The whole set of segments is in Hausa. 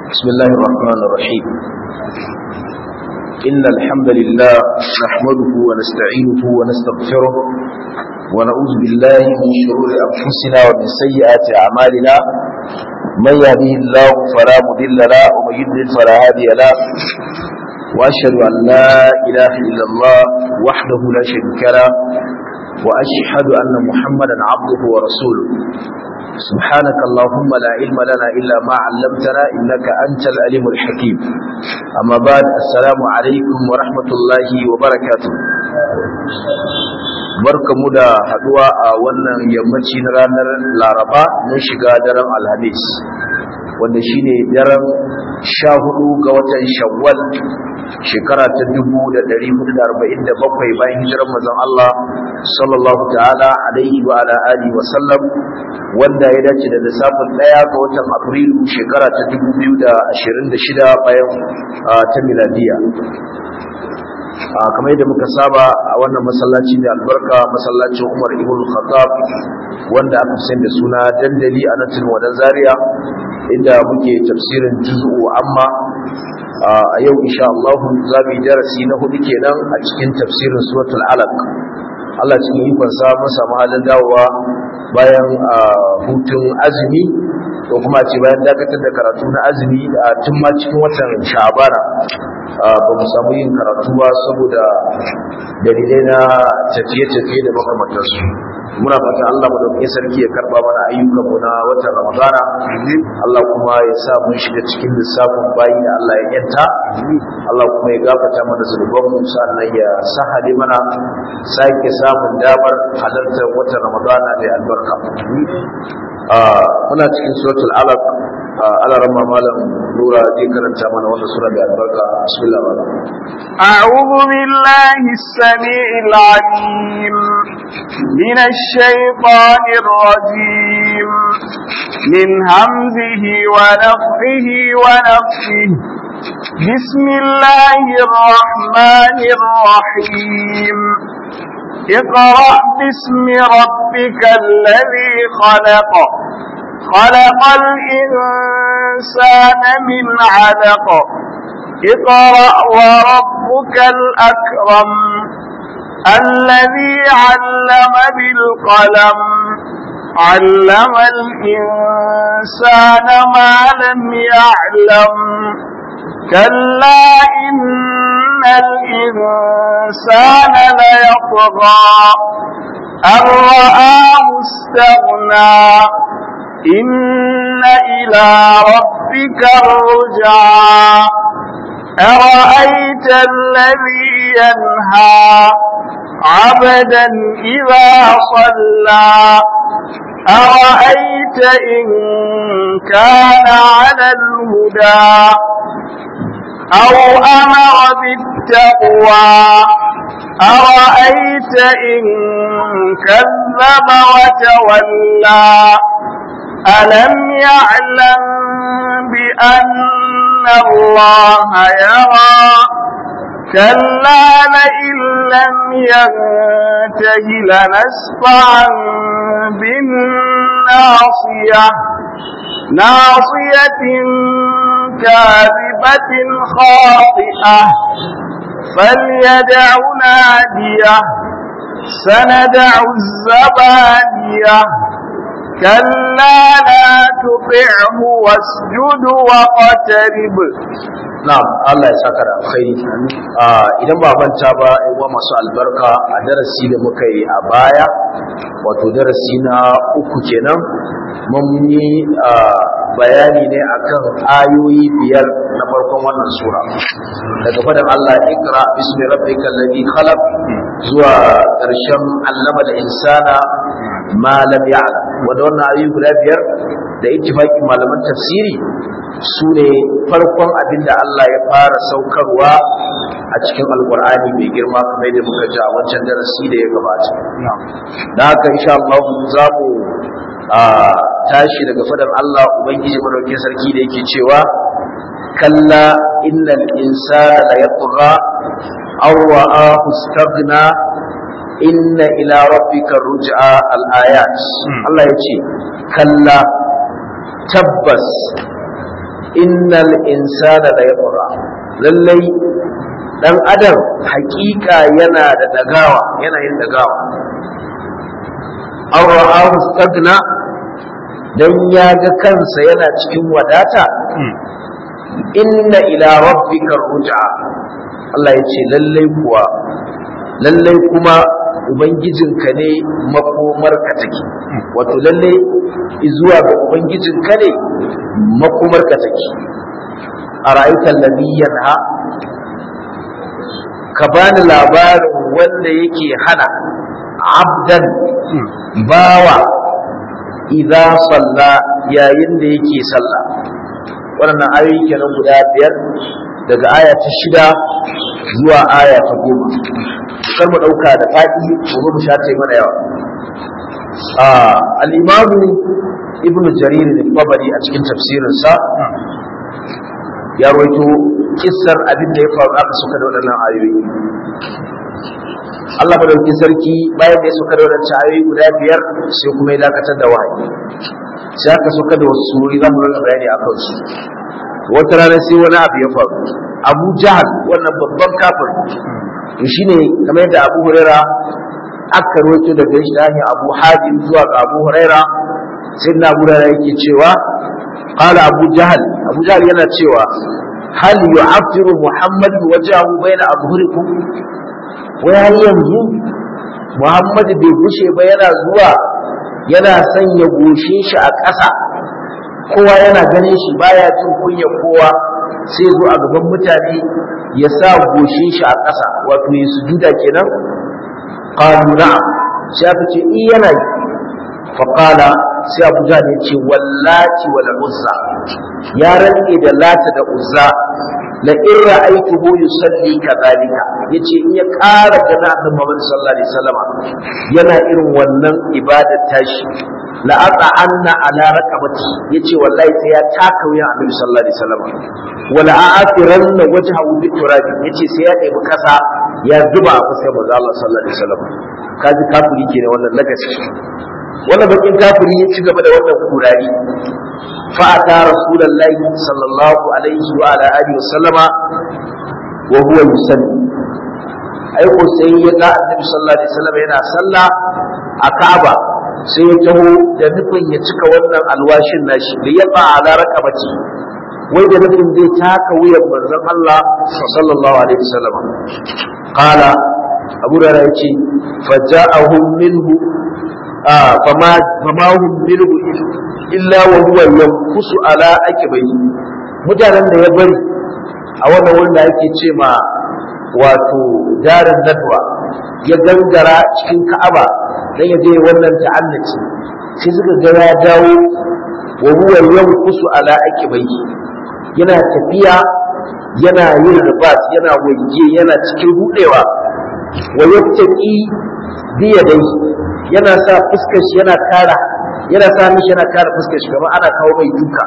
بسم الله الرحمن الرحيم إن الحمد لله نحمده ونستعينه ونستغفره ونعوذ بالله من شرور أنفسنا ومن سيئات أعمالنا من يهده الله فلا مضل له ومن يضلل فلا هادي له وأشهد أن لا إله إلا الله وحده لا شريك له وأشهد أن محمدا عبده ورسوله سبحانك اللهم لا علم لنا إلا ما علمتنا إنك أنت الأليم الحكيم أما بعد السلام عليكم ورحمة الله وبركاته barkamu da haduwa a wannan yammaci na ranar laraba mun shiga daren alhamis wanda shine daren sha hudu ga watan shawwal shekara ta dubu da dari hudu da arba'in da bakwai bayan hijirar mazan Allah sallallahu ta'ala alaihi wa ala alihi wa sallam wanda ya dace da lissafin ɗaya ga watan afrilu shekara ta dubu biyu da ashirin da shida bayan ta miladiya kamar yadda muka saba a wannan masallaci da albarka masallacin umar ibn khattab wanda aka fi da suna dandali a nan wadan zaria inda muke tafsirin juz'u amma a yau insha Allah za mu yi darasi na hudu kenan a cikin tafsirin suratul alaq Allah cikin ikon sa mun samu halin dawowa bayan hutun azumi ko kuma ce bayan dakatar da karatu na azumi tun ma cikin watan sha'bana ba mu samu yin karatu ba saboda dalilai na tafiye-tafiye da makamantarsu muna fata Allah madaukakin sarki ya karba mana ayyukan mu na watan Ramadana Allah kuma ya sa mun shiga cikin lissafin bayi da Allah ya yanta Allah kuma ya gafarta mana zunuban mu sannan ya sahale mana sake samun damar halartar watan Ramadana da albarka muna cikin suratul alaq ala ramma malam nura zai karanta mana wannan sura da albarka bismillah malam a'udhu billahi as-sami'il 'alim minash shaitanir rajim min hamzihi wa nafthihi wa nafthihi بسم الله الرحمن الرحيم اقرأ باسم ربك الذي خلق خلق الإنسان من علق اقرأ وربك الأكرم الذي علم بالقلم علم الإنسان ما لم يعلم كلا إن الإنسان ليطغى أن رآه استغنى إن إلى ربك الرجعى أرأيت الذي ينهى عبدا إذا صلى أرأيت إن كان على الهدى أو أمر بالتقوى أرأيت إن كذب وتولى ألم يعلم بأن الله يرى كلا لئن لم ينته لنسفعا بالناصية ناصية كاذبة خاطئة فليدع ناديه سندع الزبانية كلا لا تطعه واسجد واقترب na'am Allah ya saka da alkhairi idan ba manta ba uwa masu albarka a darasi da muka yi a baya wato darasi na uku kenan mun yi bayani ne akan ayoyi biyar na farkon wannan sura daga fadan Allah ikra bismi rabbikal ladhi khalaq zuwa ƙarshen allama da insana ma lam ya'lam wanda wannan ayoyi guda biyar da ittifaqin malaman tafsiri su ne farkon abin da Allah ya fara saukarwa a cikin alkur'ani mai girma kamar yadda muka ji a wancan darasi da ya gabata da haka insha Allah za mu tashi daga fadan Allah ubangiji madaukakin sarki da yake cewa kalla innal insana la yatgha aw ra'ahu istaghna inna ila rabbika ruj'a al-ayat Allah yace kalla tabbas innal insana la yaqra lallai dan adam hakika yana da dagawa yana yin dagawa an ra'ahu stagna dan ya ga kansa yana cikin wadata inna ila rabbika ruj'a Allah ya ce lallai kuwa lallai kuma ubangijinka ne makomarka take wato lallai zuwa ga ubangijinka ne makomarka take a ra'aikan labiyan ha ka bani labarin wanda yake hana abdan bawa idan salla yayin da yake salla waɗannan ayoyi kenan guda biyar daga aya ta shida zuwa aya ta goma kar mu ɗauka da faɗi gobe mu shace mana yawa al-imamu ibn jarir al-tabari a cikin tafsirinsa ya rawaito kissar abin da ya faru aka suka da waɗannan ayoyi Allah madaukakin sarki bayan da ya suka da waɗancan ayoyi guda biyar sai kuma ya dakatar da wahayi sai aka suka da wasu surori za mu rika bayani a kansu wata rana sai wani abu ya faru abu jahal wannan babban kafir to shine kamar yadda abu huraira aka rawaito daga shi ta hanyar abu hajim zuwa ga abu huraira sai na abu huraira yake cewa qala abu jahal abu jahal yana cewa hal yu'affiru muhammad wajahu baina azhurikum wai har yanzu muhammad bai gushe ba yana zuwa yana sanya goshin shi a ƙasa kowa yana ganin shi baya jin kunya kowa sai zo a gaban mutane ya sa goshin shi a ƙasa wato ya sujuda kenan qalu na'am sai aka ce i yana yi fa qala sai Abu Jahl ya ce wallati wal uzza ya rantse da lata da uzza la in ra'aytuhu yusalli kadhalika yace in ya ƙara gana annabi Muhammad sallallahu alaihi wasallam yana irin wannan ibadar tashi la aqa anna ala raqabati yace wallahi sai ya taka wuyan annabi sallallahu alaihi wasallam wala a'afiranna wajhahu biturab yace sai ya ɗebi kasa ya zuba a fuskar manzo Allah sallallahu alaihi wasallam kaji kafiri kenan wannan lagaci wannan bakin kafiri ya ci gaba da wannan kurari fa ata rasulullahi sallallahu alaihi wa ala alihi wasallama wa huwa yusalli ai ko sai ya ga annabi sallallahu alaihi wasallam yana sallah a Ka'aba sai ya taho da nufin ya cika wannan alwashin nashi da ya ba ala raqabati wai da nufin zai taka wuyan manzon Allah sallallahu alaihi wasallam qala Abu Hurairah yace faja'ahum minhu ah fama fama hum minhu illa wa huwa yankusu ala akibai mutanen da ya bari a wannan wurin da ake ce ma wato darin nadwa ya gangara cikin Ka'aba dan ya je wannan ta'annaci sai suka ga ya dawo wa huwa yankusu ala akibai yana tafiya yana yin ribas yana waje yana cikin rudewa wa yattaqi biyadai yana sa fuskar shi yana kara yana sa mishi yana kara fuskar shi kamar ana kawo mai duka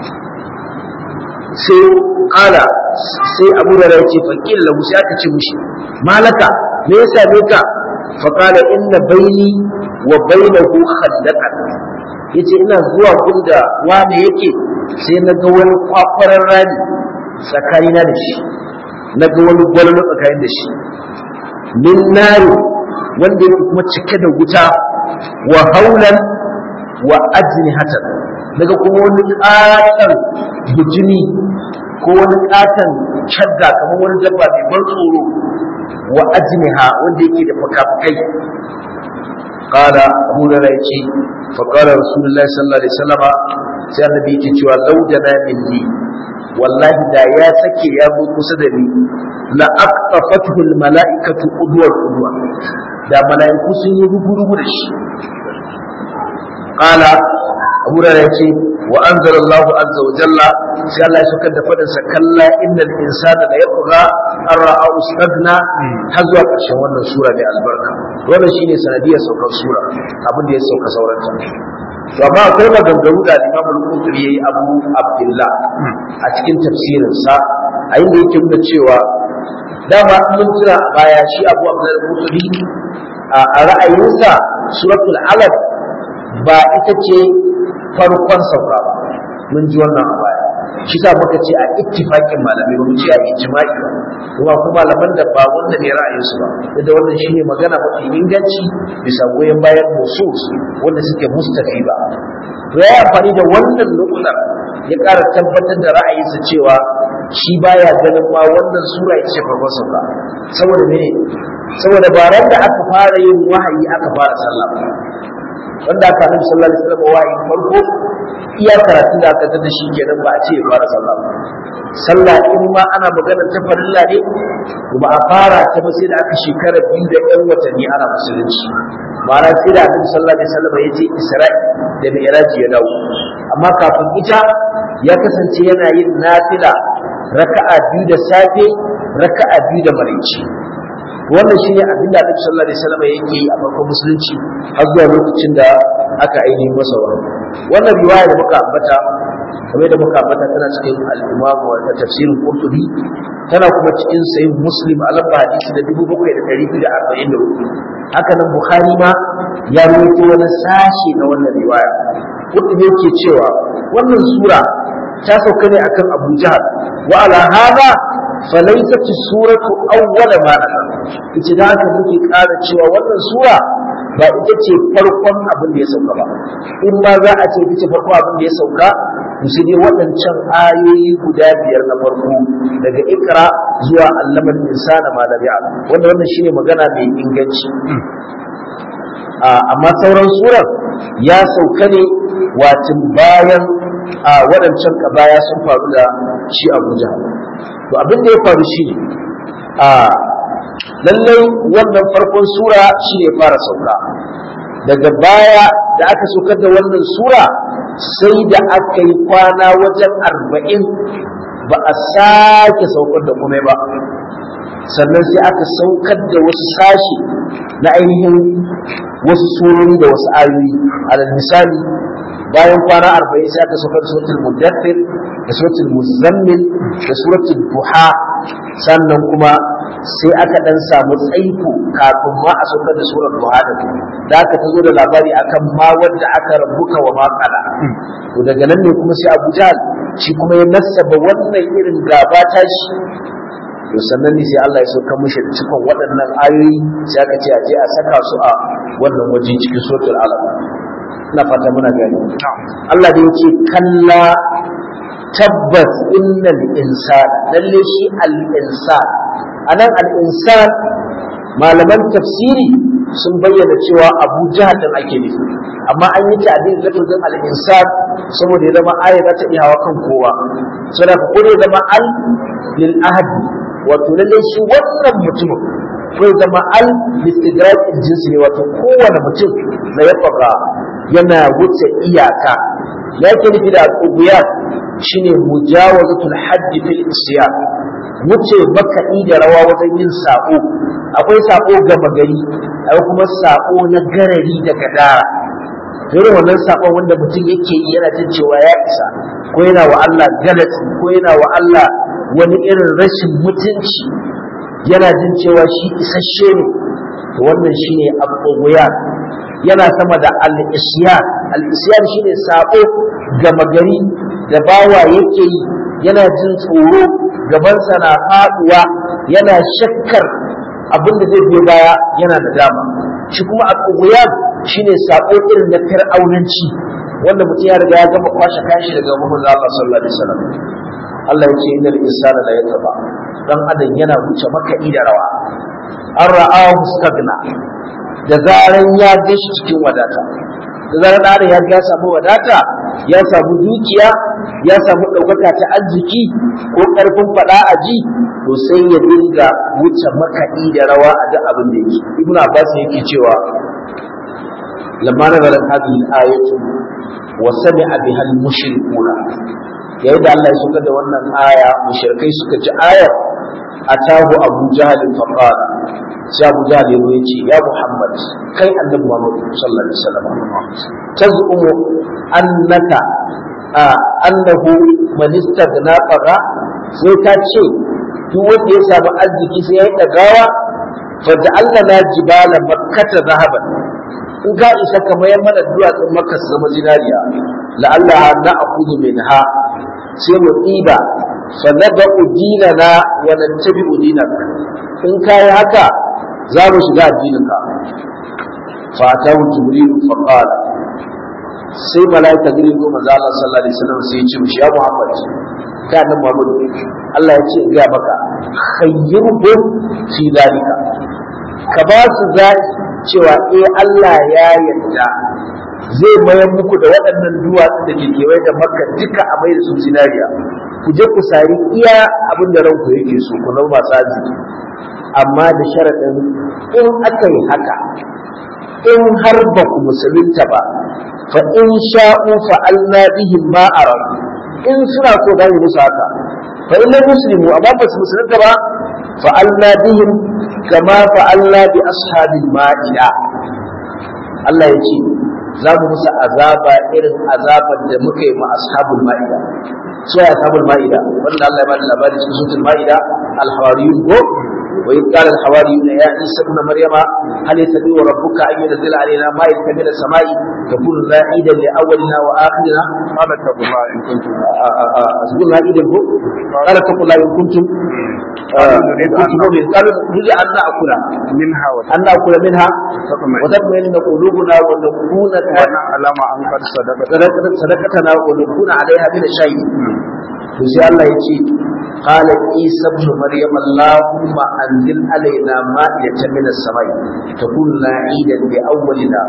sai kala sai abu da ya ce fakil lahu sai aka ce mishi malaka me ya same ka fa kala inna baini wa bainahu khandaqan yace ina zuwa gunda wane yake sai na ga wani kwakwaran rami tsakanina da shi na ga wani gwallo tsakanin da shi min nari wanda yake kuma cike da wuta wa haulan wa ajnihatan daga kuma wani ƙaton bujini ko wani ƙaton shadda kamar wani dabba mai ban tsoro wa ajniha wanda yake da fuka-fukai قال أبو هريرة فقال رسول الله صلى الله عليه وسلم sai annabi yake cewa laudana minni wallahi da ya sake ya zo kusa da ni la aqtafathu al malaikatu udwar udwa da malaiku sun yi rugurugu da shi qala abu da yace wa anzala Allahu azza wa jalla sai Allah ya saukar da fadin sa kalla innal insana la yaqra an ra'a ustadna har zuwa ƙarshen wannan sura mai albarka wannan shine sanadiyar saukar sura abin da ya sauka sauranta to amma akwai maganganu da Imam Al-Qurtubi yayi Abu Abdullah a cikin tafsirin sa a inda yake nuna cewa dama mun jira a baya shi Abu Abdullah Al-Qurtubi a ra'ayinsa suratul Alaq ba ita ce farkon sauka ba mun ji wannan a baya shi sa muka ce a ittifaqin malamai ba mu ce a ijma'i ba kuma kuma malaman da ba wanda ne ra'ayinsu ba da wannan shine magana mafi inganci bisa goyon bayan nusus wanda suke mustafi ba to ya amfani da wannan nukular ya ƙara tabbatar da ra'ayinsa cewa shi baya ganin ma wannan sura ita ce farkon sauka saboda mene saboda ba ran da aka fara yin wahayi aka fara sallah ba wanda aka nabi sallallahu alaihi wasallam wahayi farko iya karatun da aka tada shi kenan ba a ce ya fara sallah ba sallah in ma ana magana ta farilla ne ba a fara ta ba sai da aka shekara biyu da ɗan watanni ana musulunci ma'ana sai da annabi sallallahu alaihi wasallam ya je Isra'i da Mi'raj ya dawo amma kafin ita ya kasance yana yin nafila raka'a biyu da safe raka'a biyu da maraice wannan shine abin da Annabi sallallahu alaihi wasallam yake yi a farkon musulunci har zuwa lokacin da aka ainihin masa wannan wannan riwaya da muka ambata kamar da muka ambata tana cikin al-Imam wa tafsirin Qurtubi tana kuma cikin sahih Muslim a lamba hadisi da 7244 haka nan Bukhari ma ya rawaito wani sashi na wannan riwaya Qurtubi yake cewa wannan sura ta sauka ne akan Abu Jahal wa ala hada falaysat suratu awwal ma nazala ita da haka muke ƙara cewa wannan sura ba ita ce farkon abin da ya sauka ba in ma za a ce ita ce farkon abin da ya sauka to sai dai waɗancan ayoyi guda biyar na farko daga ikra zuwa allaman insana ma lam ya'lam wanda wannan shine magana mai inganci amma sauran surar ya sauka ne watin bayan a waɗancan kabaya sun faru da shi abuja to abin da ya faru shi ne a lallai wannan farkon sura shi ne fara sauka daga baya da aka saukar da wannan sura sai da aka yi kwana wajen arba'in ba a sake saukar da kuma ba sannan sai aka saukar da wasu sashi na ainihin wasu surori da wasu ayoyi alal misali bayan kwana arba'in sai aka saukar da suratul muddathir da suratul muzammil da suratul duha sannan kuma sai aka dan samu tsaiko kafin ma a saukar da surar duha da da aka ta zo da labari akan ma wanda aka rabuka wa maƙala to daga nan ne kuma sai Abu Jahl shi kuma ya nasaba wannan irin gaba ta shi to sannan ne sai Allah ya sauka mishi da cikon waɗannan ayoyi sai aka ce a je a saka su a wannan waje cikin suratul alaq ina fata muna gani Allah da yake kalla tabbas innal insan lalle shi al insan anan al insan malaman tafsiri sun bayyana cewa Abu Jahal din ake nufi amma an yi ta'dil lafazin al insan saboda ya zama aya za ta iya hawa kan kowa saboda ko ya zama al lil ahad wato lalle shi wannan mutumin ko ya zama al listigraq jinsi ne wato kowane mutum da ya fara yana wuce iyaka ya ke nufi da tsuguya shine mujawazatul haddi fil isyan wuce makaɗi da rawa wajen yin sako akwai sako gama gari akwai kuma sako na garari da gadara irin wannan sakon wanda mutum yake yi yana jin cewa ya isa ko yana wa Allah galati ko yana wa Allah wani irin rashin mutunci yana jin cewa shi isasshe ne wannan shine abubuwa yana sama da al-isyan al-isyan shine sabo gama gari da bawa yake yi yana jin tsoro gabansa na faduwa yana shakkar abin da zai biyo baya yana da dama shi kuma abubuwa shine sabo irin na fir'aunanci wanda mutum ya riga ya gama kwashe kashi daga Muhammad Allah sallallahu alaihi wasallam Allah ya ce innal insana la yataba dan adam yana wuce makaɗi da rawa an ra'ahu stagna da zaran ya ga shi cikin wadata da zaran da ya ga samu wadata ya samu dukiya ya samu ɗaukaka ta arziki ko ƙarfin faɗa a ji to sai ya dinga wuce makaɗi da rawa a duk abin da yake ibnu abbas yake cewa lamma nazarat hadhihi al-ayatu wa sami'a biha al-mushrikuna yayin da Allah ya suka da wannan aya mushrikai suka ji ayar atahu abu jahal fa qala sai abu jahal ya ce ya muhammad kai annabi muhammad sallallahu alaihi wasallam tazumu annaka annahu man istagna faga sai ka ce duk wanda ya samu arziki sai ya yi dagawa fa ja'alna jibala makkata zahaban in ka isa ka mayar mana duwatsun makka su zama zinariya la'alla na akudu minha sai mu ɗiba fa nada'u dinana wa nattabi'u dinak in kai haka za mu shiga addininka fa atahu jibril fa qala sai malaika jibril ko manzo Allah sallallahu alaihi wasallam sai ya ce mishi ya Muhammad ka nan Muhammad Allah ya ce ga maka khayyirhum fi dalika ka ba su zai cewa eh Allah ya yarda zai mayar muku da waɗannan duwatsu da ke kewaye da makka duka a mai da su zinariya ku je ku sari iya abin da ranku yake so ku zama masu arziki amma da sharaɗin in aka yi haka in har ba ku musulunta ba fa in sha'u fa'alna bihim ma aram in suna so za mu musu haka fa in lam muslimu amma ba su musulunta ba fa'alna bihim kama fa'alna bi ashabil ma'ida Allah ya ce za mu musu azaba irin azabar da muka yi ma ashabul ma'ida su ya ashabul ma'ida wanda Allah ya bada labari cikin suratul ma'ida al-hawariyun ko wa in qala al-hawariyun ya isa ibn maryama hal yatabi wa rabbuka an yunzila alaina ma'idatan min as-sama'i takunu la'idan li awwalina wa akhirina qala taqulla in kuntum asbun la'idan ko qala taqulla in kuntum kuntum mu'min qalu nuri an na'kula minha wa an na'kula minha tatma'in wa tatma'inna qulubuna wa nakuna wa na'lama an qad sadaqata sadaqatana wa nakuna 'alayha min shay'in to sai Allah ya ce qala isa ibn maryam allahumma anzil alaina ma'idatan min as-samai takun la'idan bi awwalina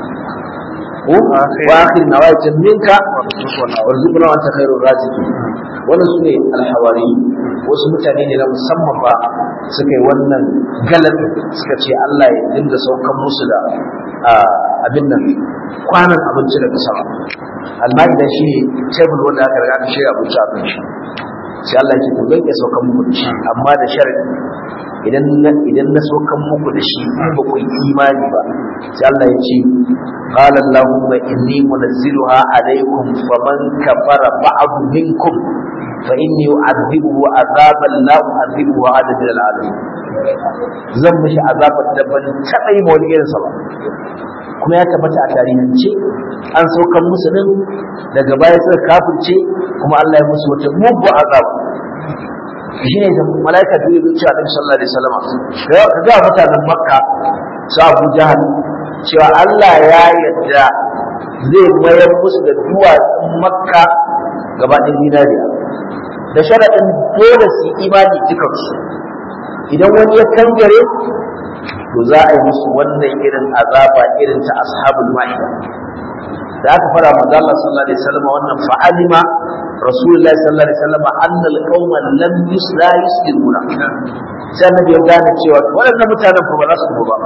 wa akhirina wa minka warzuqna wa anta khairur raziqin wannan sune al-hawari wasu mutane ne na musamman ba suka yi wannan galan suka ce Allah ya dinga saukan musu da abin nan kwanan abinci daga sama al-ma'ida shi ne table wanda aka riga aka shirya abinci a kan shi sai Allah ya ce to zan iya saukan muku da shi amma da sharadi idan na idan na saukan muku da shi in ba ku yi imani ba sai Allah ya ce qala allahumma inni munazziluha alaykum faman kafara ba'd minkum fa inni u'adhibuhu azaban la u'adhibuhu adad al-alamin zan mishi azabar da ban taɓa yi ma wani irinsa ba kuma ya tabbata a tarihance an saukan musu din daga baya suka kafirce kuma Allah ya musu wata mugu azaba shi ne da malaika da yake cewa Annabi sallallahu alaihi wasallam ka ga mutanen Makka su Abu Jahal cewa Allah ya yarda zai mayar musu da duwatsun Makka gaba ɗin dinariya da sharaɗin dole su yi imani dukansu idan wani ya kangare to za a yi musu wannan irin azaba irin ta ashabul ma'ida da aka fara manzo Allah sallallahu alaihi wasallam wannan fa'alima rasulullahi sallallahu alaihi wasallam anna alqawma lam yusla yuslimuna sai annabi ya gane cewa waɗannan mutanen fa ba za su ba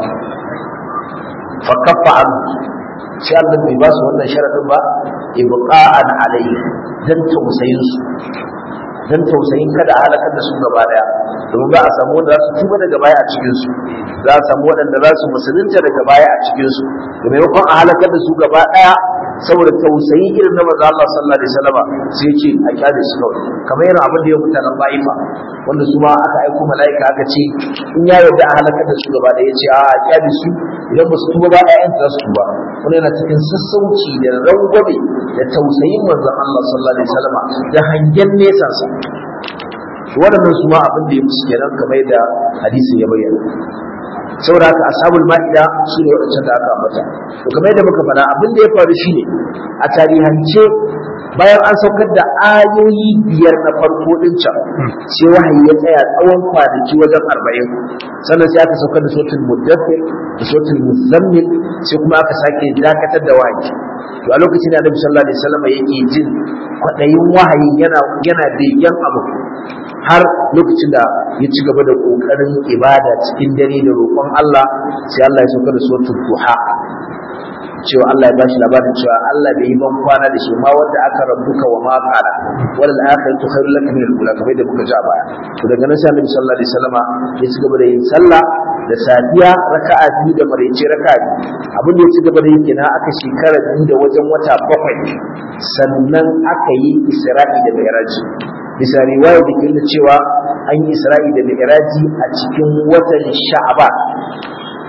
fa kaffa an sai Allah bai ba su wannan sharadin ba ibqa'an alayhi dan tausayin su dan tausayin kada a halakar da su gaba daya domin za a samu wanda za su tuba daga baya a cikin su za a samu waɗanda za su musulunta daga baya a cikin su da maimakon a halakar da su gaba daya saboda tausayi irin na manzo Allah sallallahu alaihi wasallam sai ce a kyale su kawai kamar yana abin da ya mutanen Ba'ifa wanda su ma aka aiko mala'ika aka ce in ya yarda a halakar da su gaba daya ce a a kyale su idan ba su tuba ba ƴaƴan za su tuba wannan yana cikin sassauci da rangwame da tausayin manzon Allah sallallahu alaihi wasallam da hangen nesa sa waɗannan su ma abin da ya musu kenan kamar da hadisi ya bayyana saboda haka ashabul ma'ida su ne waɗancan da aka ambata to kamar yadda muka faɗa abin da ya faru shine a tarihance bayan an saukar da ayoyi biyar na farko din can sai wahayi ya tsaya tsawon kwanaki wajen arba'in sannan sai aka saukar da sautin muddathir da sautin muzammil sai kuma aka sake dakatar da wahayi to a lokacin da annabi sallallahu alaihi wasallam yake jin kwaɗayin wahayi yana yana begen abu har lokacin da ya ci gaba da ƙoƙarin ibada cikin dare da roƙon Allah sai Allah ya sauka da suratul duha cewa Allah ya bashi labarin cewa Allah bai yi ban kwana da shi ma wanda aka rabbuka wa ma qala wal akhiratu khairul lak min al-ula kamar da muka ji a baya to daga nan sai Annabi sallallahu alaihi wasallama ya ci gaba da yin sallah da safiya raka'a biyu da maraice raka'a biyu abin da ya ci gaba da yi kenan aka shekara biyu da wajen wata bakwai sannan aka yi Isra'i da Mi'raj bisa riwaya da ke cewa an yi Isra'i da Mi'raji a cikin watan Sha'ban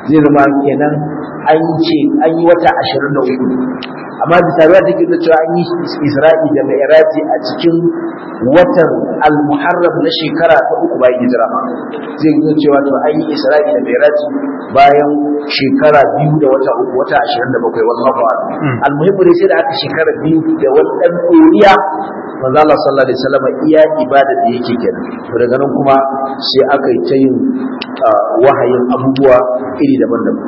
zai zama kenan an ce an yi wata ashirin da uku amma bisa ruwa take da cewa an yi isra'i da mi'raji a cikin watan al-muharram na shekara ta uku bayan hijira zai yi cewa to an yi isra'i da mi'raji bayan shekara biyu da wata uku wata ashirin da bakwai wallahu a'lam al-muhimmu dai sai da aka shekara biyu da wani dan ɗoriya manzo Allah sallallahu alaihi wasallam iya ibada da yake kenan to daga nan kuma sai aka yi ta yin wahayin abubuwa iri daban-daban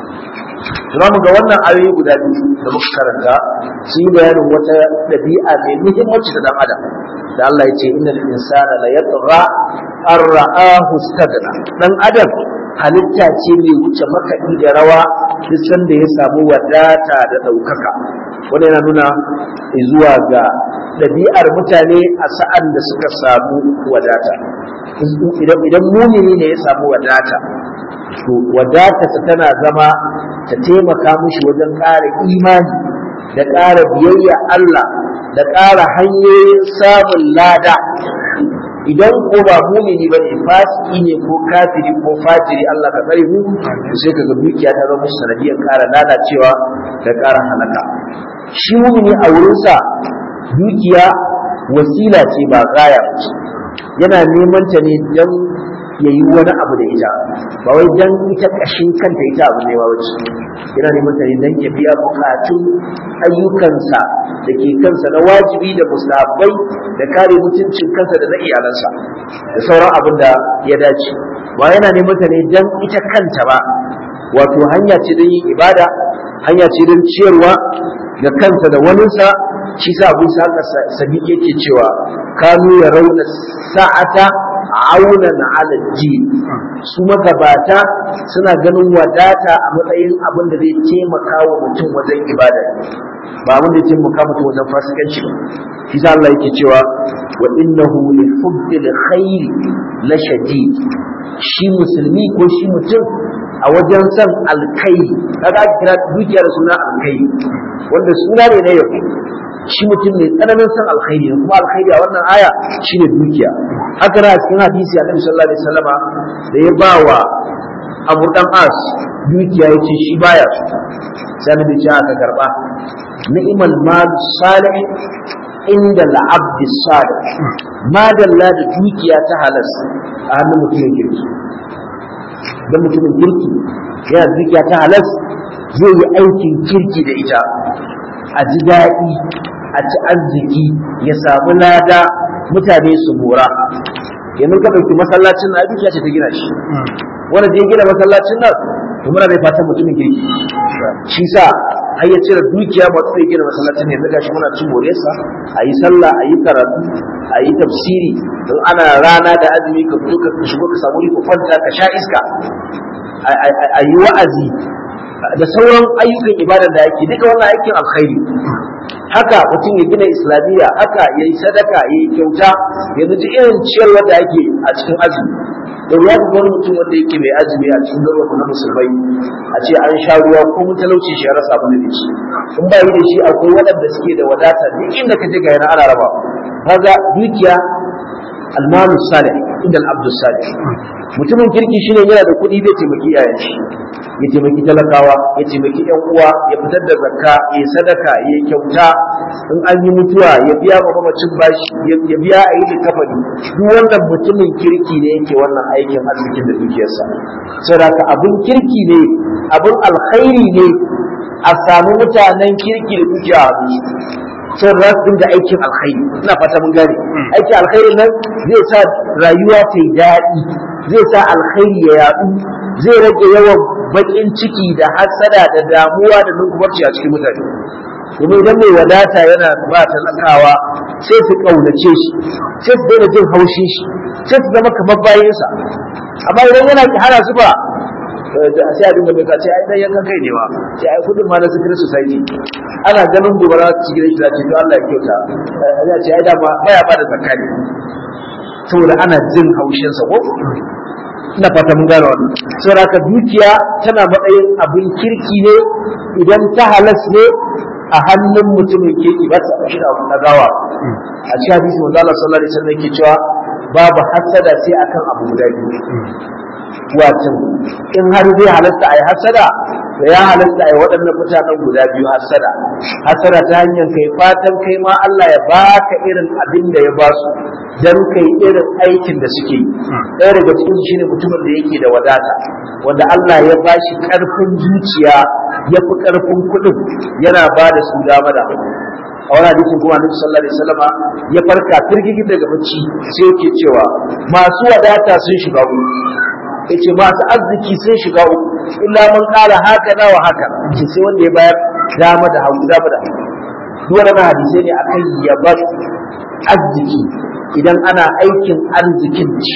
za mu ga wannan ayoyi guda biyu da muka karanta sun yi bayanin wata ɗabi'a mai muhimmanci da dan adam da Allah ya ce innal insana la yatgha an ra'ahu stagna dan adam halitta ce mai wuce makaɗi da rawa duk sanda ya samu wadata da ɗaukaka wanda yana nuna zuwa ga ɗabi'ar mutane a sa'an da suka samu wadata idan mumini ne ya samu wadata to wadatarsa tana zama ta taimaka mishi wajen ƙara imani da ƙara biyayya Allah da ƙara hanyoyin samun lada idan ko ba mumini ba ne fasiki ne ko kafiri ko fajiri Allah ka tsare mu to sai kaga dukiya ta zama sanadiyar ƙara lalacewa da ƙara halaka shi mumini a wurinsa dukiya wasila ce ba gaya ce yana neman ta ne don ya yi wani abu da ita ba wai don ita ƙashin kanta ita abu ne ba wace yana neman ta ne don ya biya bukatun ayyukansa da ke kansa na wajibi da musabai da kare mutuncin kansa da na iyalansa da sauran abin da ya dace ba yana neman ta ne don ita kanta ba wato hanya ce don yin ibada hanya ce don ciyarwa da kansa da waninsa shi sa abu sa sabi yake cewa kanu ya rauna sa'ata aunan ala ji su magabata suna ganin wadata a matsayin abin da zai taimaka wa mutum wajen ibada ba abin da zai taimaka mutum wajen fasikanci ba shi sa Allah yake cewa wa innahu li hubbil khairi la shadid shi musulmi ko shi mutum a wajen son alkai kaga aka kira dukiyar suna alkai wanda suna ne na yau shi mutum ne tsananin son alkhairi ne kuma alkhairi a wannan aya shine dukiya haka na cikin hadisi annabi sallallahu alaihi wasallama da ya ba wa Abu dan As dukiya yace shi baya sai annabi ya aka karba ni'mal mal salih inda al-abd salih madalla da dukiya ta halas a hannun mutumin kirki dan mutumin kirki yana dukiya ta halas zai yi aikin kirki da ita a ji daɗi a ci arziki ya samu lada mutane su mora yanzu ka ɗauki masallacin na dukiya ce ta gina shi wanda je gina masallacin nan to muna mai fatan mutumin kirki shi sa har ya cire dukiya ba su gina masallacin ne daga shi muna cin moresa a yi sallah a yi karatu a yi tafsiri don ana rana da azumi ka fito ka shigo ka samu riko kwanta ka sha iska a yi wa'azi da sauran ayyukan ibada da yake duka wannan aikin alkhairi haka mutum ya gina islamiyya haka ya yi sadaka ya yi kyauta yanzu ji irin ciyarwa da ake a cikin azumi da ruwa ga wani mutum wanda yake mai azumi a cikin garuruwa na musulmai a ce an sha ruwa ko mun talauci shi ya rasa abin da ci in ba yi da shi akwai waɗanda suke da wadata duk inda ka je ga yana ana raba kaga dukiya almalu salih inda al-abdu salih mutumin kirki shine yana da kuɗi zai taimaki iyayen shi ya taimaki talakawa ya taimaki yan uwa ya fitar da zakka ya sadaka ya kyauta in an yi mutuwa ya biya ma mamacin bashi ya biya a yi kafani duk wannan mutumin kirki ne yake wannan aikin arzikin da dukiyarsa saboda abun kirki ne abun alkhairi ne a samu mutanen kirki da dukiya a sun za su dinga aikin alkhairi ina fata mun gane aikin alkhairin nan zai sa rayuwa ta yi daɗi zai sa alkhairi ya yaɗu zai rage yawan baƙin ciki da hasada da damuwa da nunkumarci a cikin mutane kuma idan mai wadata yana ba talakawa sai su ƙaunace shi sai su daina jin haushin shi sai su zama kamar bayansa amma idan yana hana su ba sai a dinga mai kace ai dan yankan kai ne ma sai ai kudin ma na secret society ana ganin gobara su gidan shi ce to Allah ya kyauta ya ce ai da ma baya ba da zakka saboda ana jin haushin sa ko ina fata mun gane wannan saboda ka dukiya tana matsayin abin kirki ne idan ta halas ne a hannun mutumin kirki ba ta shi da abun gawa a cikin hadisi manzo Allah sallallahu alaihi wasallam yake cewa babu hasada sai akan abu guda biyu watan in har zai halatta a yi hasada da ya halatta a yi waɗannan mutanen guda biyu hasada hasada ta hanyar kai fatan kai ma Allah ya baka irin abin da ya ba su dan kai irin aikin da suke yi ɗaya daga cikin su shine mutumin da yake da wadata wanda Allah ya ba shi ƙarfin zuciya ya fi ƙarfin kuɗin yana ba da su dama da hagu a wani hadisin kuma annabi sallallahu alaihi wasallama ya farka firgigi daga bacci sai yake cewa masu wadata sun shiga uku yace masu arziki sun shiga uku illa man qala haka na wa haka yace sai wanda ya bayar dama da hagu dama da hagu duk wannan hadisai ne akan yabar arziki idan ana aikin arzikin ci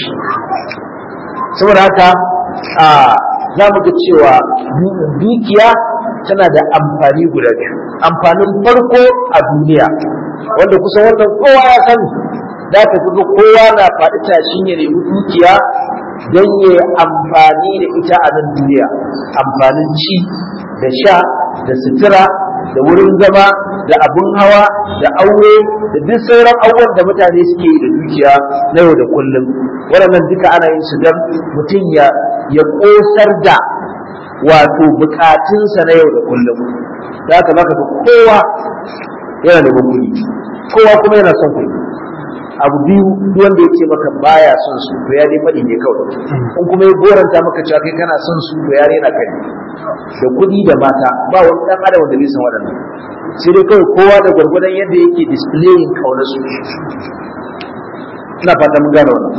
saboda haka a za mu ga cewa dukiya tana da amfani guda biyu amfanin farko a duniya wanda kusan wannan kowa ya sani da ka ga kowa na faɗi tashin ya nemi dukiya don ya amfani da ita a nan duniya amfanin ci da sha da sutura da wurin zama da abun hawa da aure da duk sauran abubuwan da mutane suke yi da dukiya na yau da kullum waɗannan duka ana yin su don mutum ya ya ƙosar da wato bukatunsa na yau da kullum da haka zaka ga kowa yana da kuɗi kowa kuma yana son kuɗi abu biyu duk wanda ya ce maka baya son su to ya dai faɗi ne kawai in kuma ya goranta maka cewa kai kana son su to ya rena kai da kuɗi da mata ba wani ɗan adam wanda bai san waɗannan sai dai kawai kowa da gwargwadon yadda yake displaying kaunar su ina fata mun gane wannan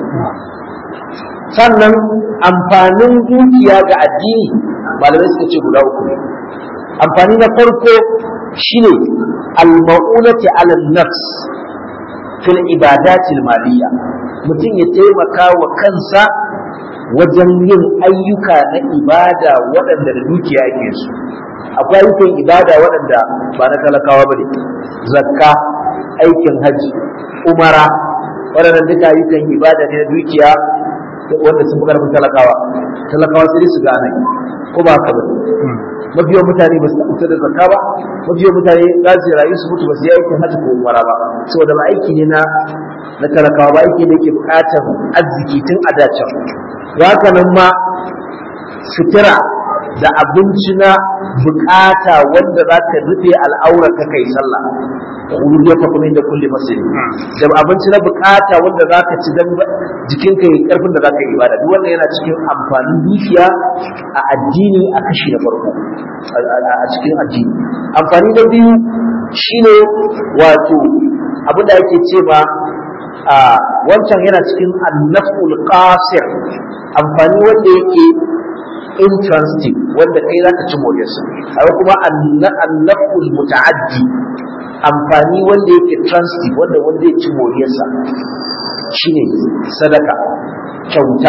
sannan amfanin dukiya ga addini malamai suka ce guda uku ne amfani na farko shine al-ma'unati ala nafs fil ibadatil maliya mutum ya taimaka wa kansa wajen yin ayyuka na ibada waɗanda da dukiya ake su akwai ayyukan ibada waɗanda ba na talakawa ba ne zakka aikin hajji umara waɗannan duka ayyukan ibada ne na dukiya wanda sun fi ƙarfin talakawa talakawa sai su gane ko ba haka ba mafiyan mutane ba su taɓa da zakka ba mafiyan mutane za su rayu su mutu ba su yi aikin hajji ko umara ba saboda ba aiki ne na na talakawa ba aiki ne ke buƙatar arziki tun a dacen haka nan ma sutura da abinci na bukata wanda za ka rufe al'aurar ka kai sallah kullum ya fa kuma inda kulli masjid da abinci na bukata wanda za ka ci dan jikinka yi karfin da za ka yi ibada duk wannan yana cikin amfanin dukiya a addini a kashi na farko a cikin addini amfani na biyu shine wato abin da ake ce ma a wancan yana cikin annaful qasir amfani wanda yake intransitive wanda kai zaka ci moriyarsa akwai kuma annaful muta'addi amfani wanda yake transitive wanda wanda ya ci moriyarsa shine sadaka kyauta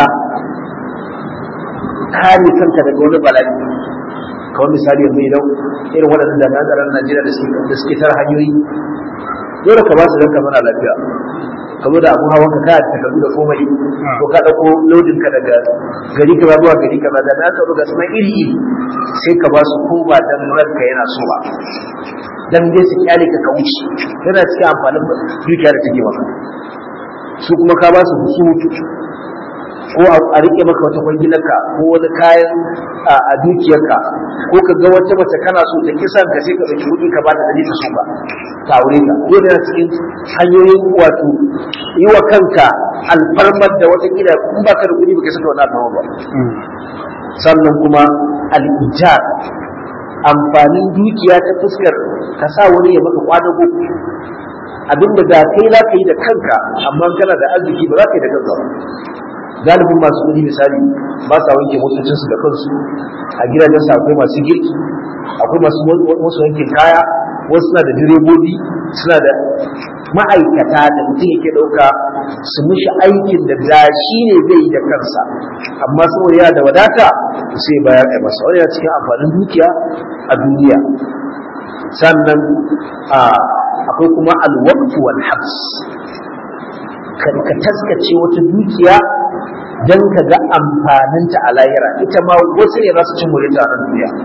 kare kanka daga wani bala'i kawai misali yanzu idan irin waɗannan da tsaron Najeriya da suke tara hanyoyi dole ka ba su ranka mana lafiya ka zo da abun hawan ka kaya takardu da komai ko ka dauko lodin ka daga gari ka zuwa gari ka da na ka ga sunan iri iri sai ka ba su ko ba dan ranka yana so ba dan dai su kyale ka ka wuce yana cikin amfanin dukiya da take maka su kuma ka ba su hutu ko a rike maka wata kwangilarka ko wani kayan a dukiyarka ko ka ga wata mace kana so ta kisan ka sai ka ɗauki kuɗi ka bata dalilin so ba ka aure ka ko da cikin hanyoyin wato yi wa kanka alfarmar da wata kila in baka da kuɗi baka saka wani alfarmar ba sannan kuma al'ijar amfanin dukiya ta fuskar ka sa wani ya maka kwadago abinda da kai za ka yi da kanka amma kana da arziki ba za ka yi da kanka ba galibin masu kuɗi misali ba sa wanke motocinsu da kansu a gidajensu akwai masu girki akwai masu wasu wankin kaya wasu suna da direbobi suna da ma'aikata da mutum yake ɗauka su mishi aikin da da shi ne zai yi da kansa amma saboda yana da wadata sai bayar a masa wani yana cikin amfanin dukiya a duniya sannan akwai kuma alwaqtu wal habs ka taskace wata dukiya don ka ga amfaninta a lahira ita ma wasu ne za su cin ta a nan duniya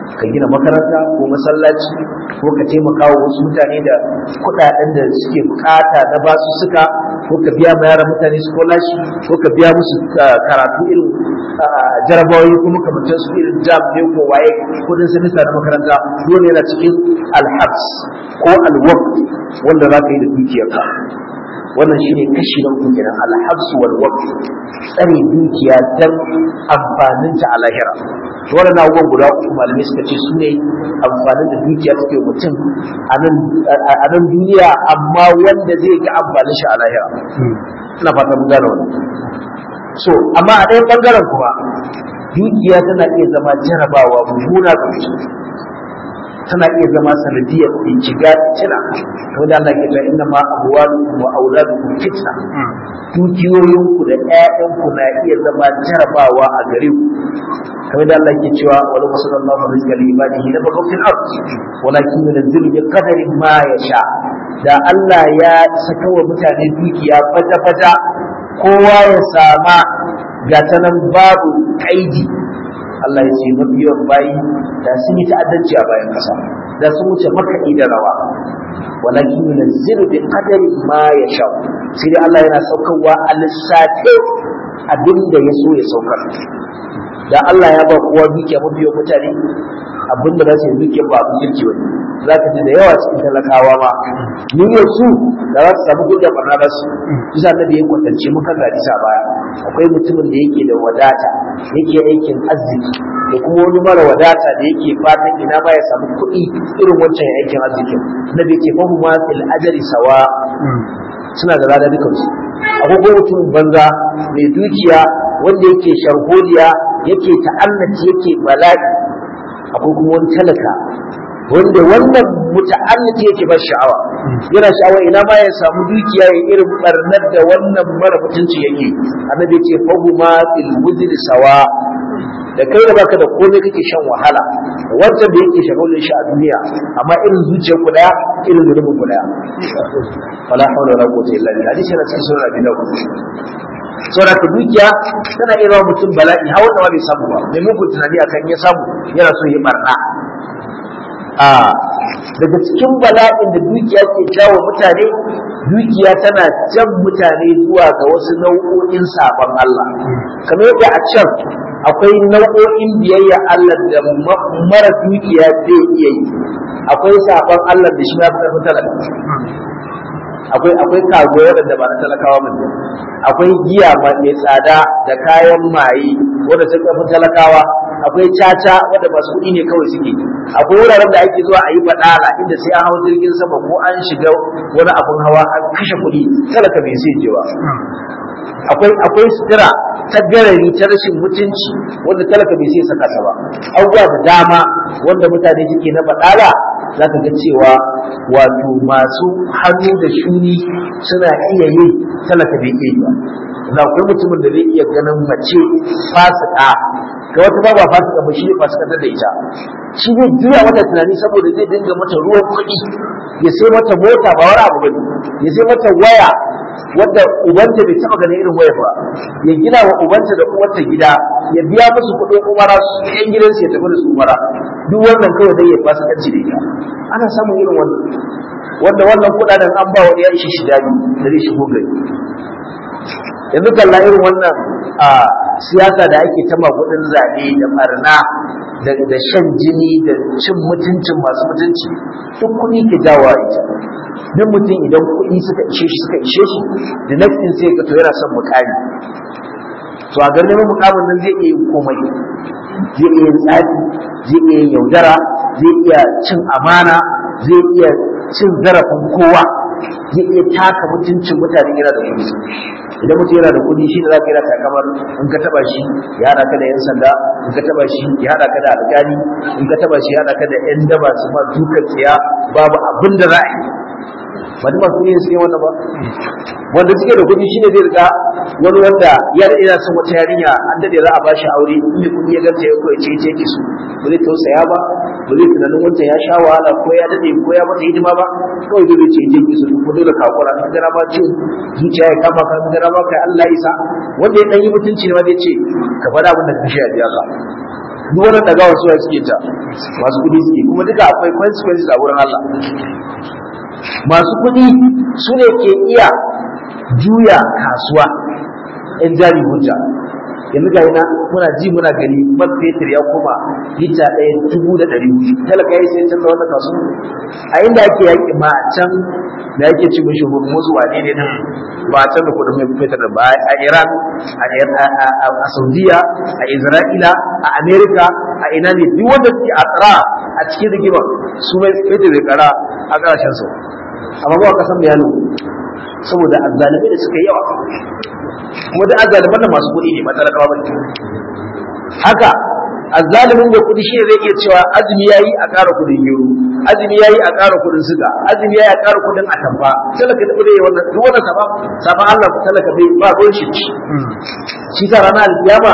ka gina makaranta ko masallaci ko ka taimaka wa wasu mutane da kuɗaɗen da suke bukata na basu suka ko ka biya ma yaran mutane scholarship ko ka biya musu karatu irin jarabawoyi ko makamantar su irin jam ne ko waye kudin semester na makaranta dole yana cikin alhabs ko alwaq wanda za ka yi da dukiyarka wannan shine kashi na uku kenan alhabs wal waqf tsare dukiya dan amfanin ta a lahira to wannan abubuwan guda uku malamai suka ce su ne amfanin da dukiya take mutum a nan duniya amma wanda zai ga amfanin shi a lahira ina fata mun gane wannan so amma a ɗayan ɓangaren kuma dukiya tana iya zama jarabawa mummuna ga mutum tana iya zama sanadiyar shiga fitina kamar da Allah ke cewa inna ma amwalukum wa auladukum fitna dukiyoyinku da ƴaƴanku na iya zama jarabawa a gare ku kamar da Allah ke cewa wala masallallahu rizqa li ibadihi la bagaw fil ard walakin yunzilu bi qadari ma yasha da Allah ya saka wa mutane dukiya fata fata kowa ya sama ga tanan babu kaidi Allah ya ce mafi yawan bayi da sun yi ta'addanci a bayan kasa da sun wuce makaɗi da rawa walakin yunzilu bi qadari ma yasha sai dai Allah yana saukarwa a lissafe abinda ya so ya saukar da Allah ya ba kowa dukiya mafi yawan mutane abinda za su yi dukiya ba abin kirki wani za ka ji da yawa cikin talakawa ma niyyar su da za su samu gudu da barna da su bisa na da ya kwatance muka ga sa baya akwai mutumin da yake da wadata yake aikin arziki da kuma wani mara wadata da yake fatan ina ma ya samu kuɗi irin wancan aikin arzikin na da yake fahu ma fil ajri sawa suna da lada dukansu akwai kuma mutumin banza mai dukiya wanda yake sharholiya yake ta'annaci yake bala'i akwai kuma wani talaka wanda wannan muta'alliki yake ba sha'awa yana sha'awa ina ma ya samu dukiya ya irin barnar da wannan mara mutunci yake annabi ce fahu ma fil wuzri sawa da kai da baka da komai kake shan wahala wanda da yake shagulin shi a duniya amma irin zuciyar ku daya irin zunubin ku daya wala hawla wala quwwata illa billah hadisi yana cikin sunan abi dawud saboda ka dukiya tana iya zama mutum bala'i har wanda ma bai samu ba mai mugun tunani akan ya samu yana so ya barna a daga cikin bala'in da dukiya ke jawo mutane dukiya tana jan mutane zuwa ga wasu nau'o'in sabon Allah kamar yadda a can akwai nau'o'in biyayya Allah da mara dukiya zai iya yi akwai sabon Allah da shi ya fi ƙarfin talaka akwai akwai kago waɗanda ba na talakawa ba ne akwai giya mai tsada da kayan maye wanda sun ƙarfin talakawa akwai caca wanda masu kuɗi ne kawai suke akwai wuraren da ake zuwa a yi baɗala inda sai an hau jirgin sama ko an shiga wani abun hawa an kashe kuɗi talaka bai sai jewa akwai akwai sutura ta garari ta rashin mutunci wanda talaka bai sai saka ta ba abubuwa da dama wanda mutane suke na baɗala za ka ga cewa wato masu hannu da shuni suna iya yi talaka bai iya yi ba da akwai mutumin da zai iya ganin mace fasika ga wata ba ba fasika ba shi ne fasika da ita shi zai juya mata tunani saboda zai dinga mata ruwan kuɗi ya sai mata mota ba wani abu bane ya sai mata waya wadda ubanta bai taba ganin irin waya ba ya gina wa ubanta da uwarta gida ya biya musu kuɗin umara su yan gidansu ya tafi da su umara duk wannan kawai dai ya fasikanci da ita ana samun irin wannan wanda wannan kuɗaɗen an ba wani ya ishi shi dadi da zai shigo gari yanzu kalla irin wannan a siyasa da ake ta magudin zaɓe da barna da shan jini da cin mutuncin masu mutunci duk kuɗi ke jawo ita duk mutum idan kuɗi suka ishe shi suka ishe shi da nafsin sai ka to yana son mukami to a ganin mukamin nan zai iya yin komai zai iya yin tsafi zai iya yin yaudara zai iya cin amana zai iya cin zarafin kowa zai iya taka mutuncin mutane yana da kuɗi idan mutum yana da kuɗi shi ne za ka yana takamar in ka taba shi ya haɗa ka da yan sanda in ka taba shi ya haɗa ka da alƙali in ka taba shi ya haɗa ka da yan daba su ma dukan tsiya babu abin da za a yi ba duk masu yin suke wannan ba wanda suke da kuɗi shine zai riga wani wanda ya da ina son wata yarinya an dade za a bashi aure inda kuɗi ya ganta ya koya ce ce ki su ba zai tausaya ba ba zai tunanin wancan ya sha wahala ko ya dade ko ya mata hidima ba kawai zai ce ce ki su ko dole ka hakura ka gara ma ce zuciya ya kama ka gara ma kai Allah isa wanda ya dan yi mutunci ne ma zai ce ka faɗa abin da ka shi a biya ka duk wannan dagawa suwa suke ta masu kudi suke kuma duka akwai consequences a wurin Allah masu kudi su ne ke iya juya kasuwa in jari hujja yanzu ga yana muna ji muna gani man fetur ya koma lita ɗaya dubu da ɗari hudu talaka ya sai canza wannan kasu a inda ake yaƙi ma a can da yake ci mishi musu wane ne nan ba a can da kudin mai fetur ba a iran a saudiya a isra'ila a amerika a ina ne duk wanda suke a tsara a cikin rigimar su mai fetur bai kara a ƙarashen su amma ba kasan bayanu saboda azzalimai da suka yi yawa kuma da azzaliman nan masu kuɗi ne matalakawa ba haka azzalimin da kuɗi shi zai iya cewa azumi yayi a ƙara kuɗin gero azumi yayi a ƙara kuɗin suga azumi yayi a ƙara kuɗin atamfa talaka da kuɗi wannan duk wannan safa safa Allah talaka bai ba ruwan shi shi sa ranar alkiyama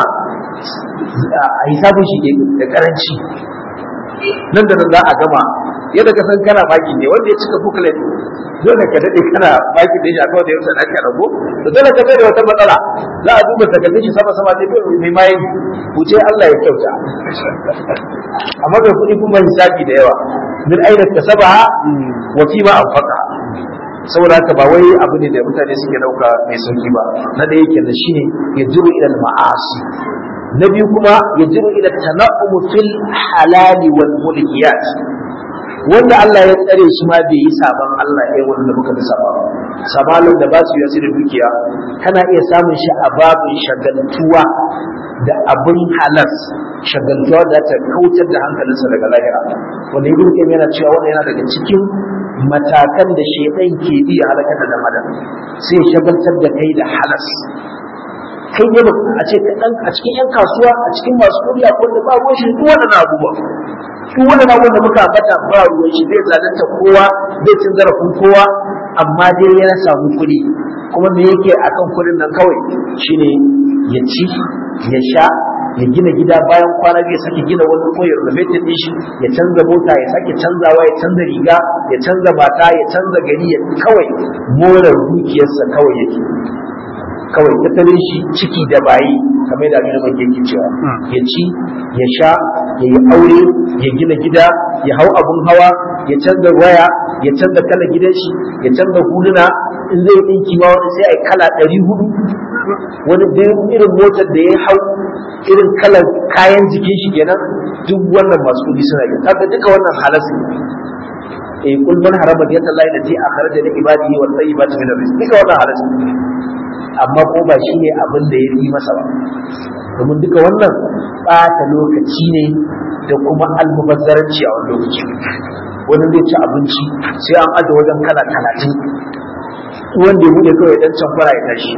a hisabun shi da karanci nan da nan za a gama yadda ka san kana baki ne wanda ya cika booklet dole ka dade kana baki da shi akwai da yau aka rago to dole ka bai da wata matsala za a duba takardun shi sama sama sai mai mai wuce Allah ya kyauta amma da kuɗi kuma hisabi da yawa min aina kasabaha wa fi ma anfaqa saboda haka ba wai abu ne da mutane suke dauka mai sauki ba na da yake da shine ya jiru ila ma'asi na biyu kuma ya jiru ila tana'um fil halali wal mulkiyat wanda Allah ya tsare shi ma bai yi sabon Allah ɗaya wanda muka fi saba sabalin da ba su yi da dukiya kana iya samun shi a babin shagaltuwa da abin halas shagaltuwa da ta kautar da hankalinsa daga lahira wanda ibn qayyim yana cewa wannan yana daga cikin matakan da shedan ke bi halakar da adam sai shagaltar da kai da halas kai ne a ce a cikin yan kasuwa a cikin masu kuɗi a kullum ba ruwan shi duk wannan abubuwa duk wannan abubuwan da muka ambata ba ruwan shi zai zalunta kowa zai cin zarafin kowa amma dai ya samu kuɗi kuma me yake akan kuɗin nan kawai shine ya ci ya sha ya gina gida bayan kwana biyu sake gina wani ko ya renovated din shi ya canza mota ya sake canzawa ya canza riga ya canza mata ya canza gari ya kawai more dukiyarsa kawai yake kawai tattalin shi ciki da bayi kamar da abin da yake cewa ya ci ya sha ya yi aure ya gina gida ya hau abun hawa ya canza waya ya canza kala gidan shi ya canza huluna in zai ɗinki ma wani sai a yi kala ɗari hudu wani irin motar da ya hau irin kalar kayan jikin shi kenan duk wannan masu kuɗi suna yi kaga duka wannan halas eh kul man harama diyata Allah lati akhraja li ibadihi wa tayyibati min rizq duka wannan halas amma ko ba shi ne abin da ya yi masa ba domin duka wannan ɓata lokaci ne da kuma almubazzaranci a wani lokaci wani zai ci abinci sai an aje wajen kala talatin wanda ya buɗe kawai dan can fara ya tashi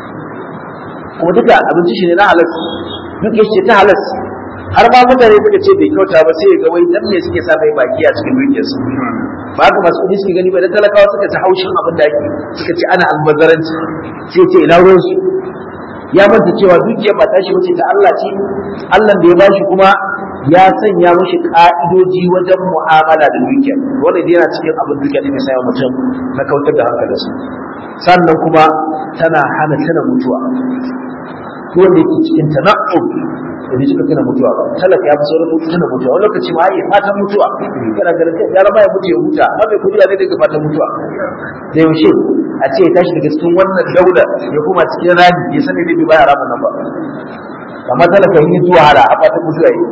kuma duka abinci shi ne na halas duk ya ce ta halas har ma mutane suka ce bai kyauta ba sai ga wai dan ne suke sa mai baki a cikin dukiyarsu ba haka masu kudi suke gani ba dan talakawa suka ci haushin abin da ake suka ce ana albazaranci sai ce ina ruwan su ya manta cewa dukiyar ba tashi bace ta Allah ce Allah da ya bashi kuma ya sanya mashi ka'idoji wajen mu'amala da dukiyar wanda dai yana cikin abin dukiyar da ke sa mutum na kautar da hankalinsa sannan kuma tana hana tana mutuwa wanda yake cikin tana'um da bai cika tana mutuwa ba talaka ya fi sauran mutu tana mutuwa wani lokaci ma ya fatan mutuwa kana ganin kai yara ya mutu ya huta amma bai kudi ne daga fatan mutuwa da yaushe a ce ya tashi daga cikin wannan daular ya kuma cikin rami ya sani zai bi baya ramin nan ba amma talaka yi zuwa hada a fatan mutuwa yi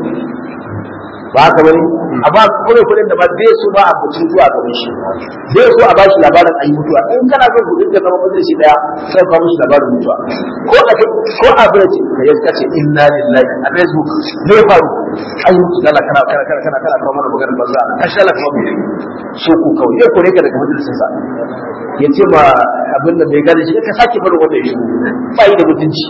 ba haka bane amma kuma kudin da ba zai so ba a mutum zuwa gaban shi zai so a bashi labarin ayi mutuwa in kana son kudin ka zama majalisi daya sai ka mishi labarin mutuwa ko a ko a birace ka yi kace inna lillahi a facebook ne ya faru ayi mutu dala kana kana kana kana kana kawo mana maganar banza ka shala kuma mu so ku kawai ya kore ka daga majalisin sa ya ce ma abin da bai gane shi ka sake barin wanda ya shigo ba yi da mutunci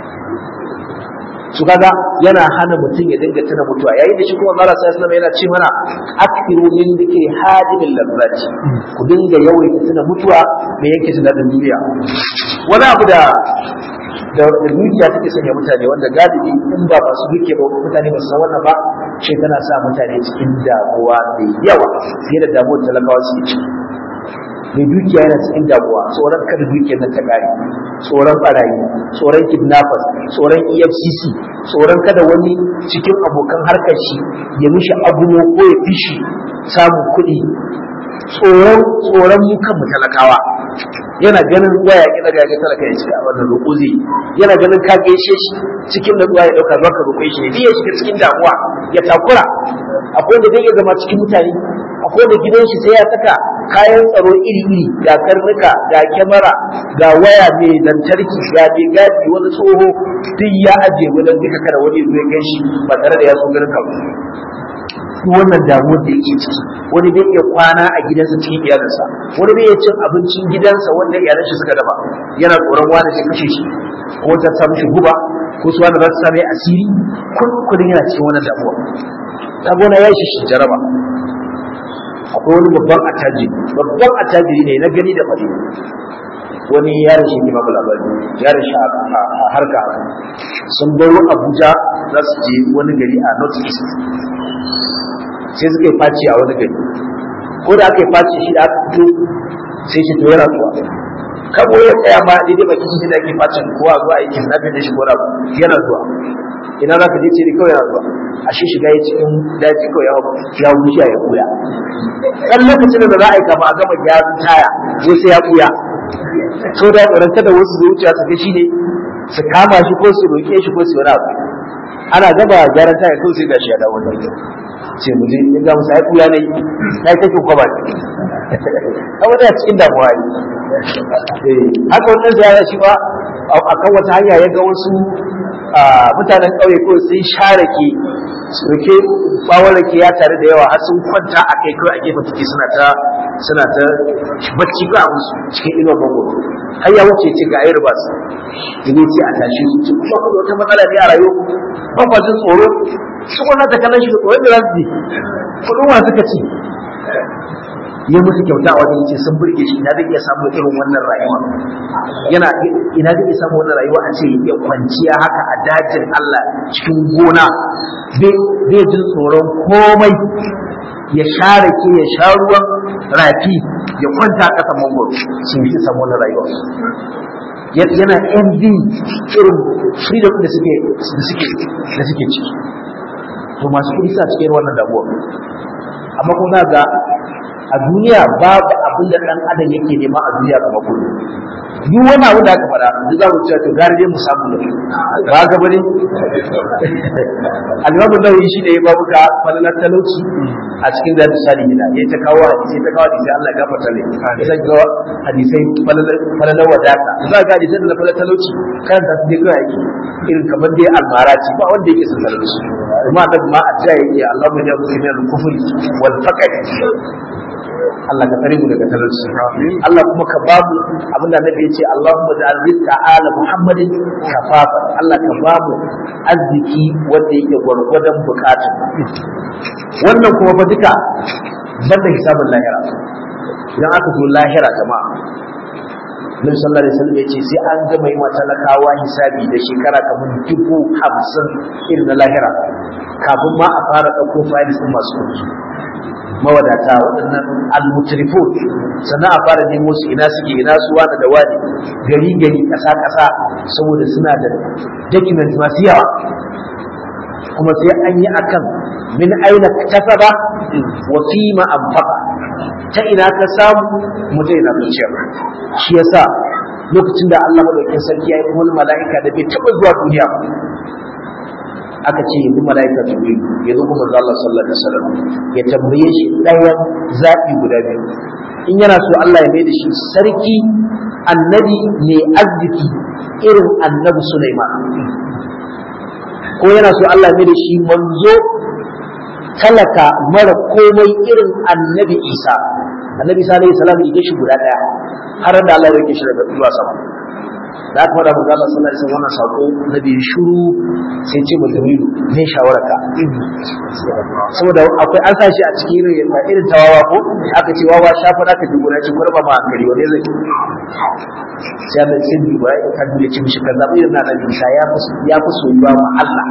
su kaga yana hana mutum ya dinga tuna mutuwa yayin da shi kuma Allah sallallahu alaihi yana ce mana aktiru min dikri hadimin lazzati ku dinga yawaita tuna mutuwa me yake tuna da duniya wani abu da da dukiya take sanya mutane wanda galibi in ba masu duke ba mutane ba su san wannan ba ce tana sa mutane cikin damuwa mai yawa fiye da damuwar talakawa su ciki mai dukiya yana cikin damuwa tsoron kada dukiyar nan ta kare tsoron barayi tsoron kidnappers tsoron efcc tsoron kada wani cikin abokan harkar shi ya mishi abuno ko ya fishi samun kuɗi tsoron tsoron mu kanmu talakawa yana ganin waya ki daga ga talaka ya ce a wannan roƙo zai yana ganin ka gaishe shi cikin da ya dauka zaka roƙe shi ne ya shiga cikin damuwa ya takura akwai wanda zai iya zama cikin mutane akwai wanda gidan shi sai ya saka kayan tsaro iri-iri ga karnuka ga kyamara ga waya mai lantarki ga mai gadi wani tsoho duk ya ajiye wajen duka kada wani zai gan shi ba tare da ya so ganin ka duk wannan damuwar da yake ciki wani bai iya kwana a gidansa cikin iyalinsa wani bai iya cin abincin gidansa wanda iyalan shi suka dafa yana tsoron wani shi kashe shi ko ta samu shi guba ko su wani za su same asiri kullum yana cikin wannan damuwa ta gona ya shi shi jaraba akwai wani babban attajiri babban attajiri ne na gani da fari wani yaron shi ne babu labari yaron shi a harka sun baro abuja za su je wani gari a north east sai suka yi faci a wani gari ko da aka yi faci shi da aka fito sai shi to yana zuwa kabo ya tsaya ma daidai baki shi da ake facin kowa zuwa a yi kidnapping da shi ko yana zuwa ina za ka je ce kawai yana zuwa a shi shiga ya cikin daji kawai ya wuce ya buya ɗan lokacin da za a yi kama a gama gyaran taya ko sai ya buya so da tsoranta da wasu zuciya su ga shi ne su kama shi ko su roƙe shi ko su wani abu ana gaba gyaran taya kawai sai gashi ya dawo da ce mu je in ga musa ya buya ne ya yi take kwaba ne kawai da cikin damuwa ne haka wannan ziyara shi ba akan wata hanya ya ga wasu mutanen ƙauye ko sun share ke suke bawon rake ya tare da yawa har sun kwanta a kai kawai a gefen take suna ta suna ta bacci ba musu cikin inuwar bango har ya wuce ce ga ayi ribas da ne ce a tashi su ce kuma kuma wata matsala ne a rayuwa ba kwa jin tsoro su kuma ta kallon shi da tsoron da za su ji kudin wa suka ci ya musu kyauta a wajen yace sun burge shi ina zai iya samu irin wannan rayuwa yana ina zai iya samu wannan rayuwa a ce ya kwanciya haka a dajin Allah cikin gona bai jin tsoron komai ya share ke ya sha ruwan rafi ya kwanta a ƙasa mangoro sun yi samu wannan rayuwa yana envy irin freedom da suke da suke da suke ciki to masu kuɗi sa cikin wannan damuwa amma kuma ga a duniya babu abin da ɗan adam yake nema a duniya kamar kuɗi duk wani abu da aka faɗa duk za mu ce to gari dai mu samu ne ba ga bane al-Imam Nawawi shi ne ya babu ka falalar talauci a cikin da misali gida ya ta kawo hadisi ta kawo hadisi Allah ya gafarta ne ya ta kawo hadisai falalar wadata za ga hadisai da falalar talauci kan ta dai kawai yake irin kamar dai almara ce ba wanda yake son talauci kuma da ma addu'a yake Allah ya jabu min al-kufr wal faqr Allah ka tsare mu daga talauci Allah kuma ka ba mu abinda Annabi ya ce Allahumma ja'al rizqa ala Muhammadin kafafa Allah ka ba mu arziki wanda yake gwargwadon bukatun wannan kuma ba duka banda hisabin lahira idan aka zo lahira jama'a Nabi sallallahu alaihi wasallam ya ce sai an gama yi talakawa hisabi da shekara kamar dubu hamsin irin na lahira kafin ma a fara ɗauko files ɗin masu kuɗi mawadata waɗannan almutrifun sannan a fara nemo su ina suke ina su wani da wani gari gari ƙasa ƙasa saboda suna da document masu yawa kuma sai an yi akan min aina kasaba wa fi ma anfaqa ta ina ka samu mu ta ina kuce ba shi yasa lokacin da Allah madaukakin sarki ya yi wani mala'ika da bai taɓa zuwa duniya ba aka ce yanzu mala'ika jibril ya zo kuma Allah sallallahu alaihi wasallam ya tambaye shi ɗayan zaɓi guda biyu in yana so Allah ya mai da shi sarki annabi mai arziki irin annabi Sulaiman ko yana so Allah ya mai da shi manzo talaka mara komai irin annabi Isa annabi Isa alaihi salam ya shi guda ɗaya har da Allah ya rike shi daga zuwa sama da aka faɗa manzo Allah sallallahu alaihi wasallam wannan sako nabi shiru sai ce mutum ne shawara ka saboda akwai an sashi a cikin irin irin tawawa ko aka ce wawa shafa da ka dubo na ce kurba ma hankali wani zai sai Allah sai bi ba ka dubo ce mishi kaza irin na nabi Isa ya fi ya fi soyuwa ma Allah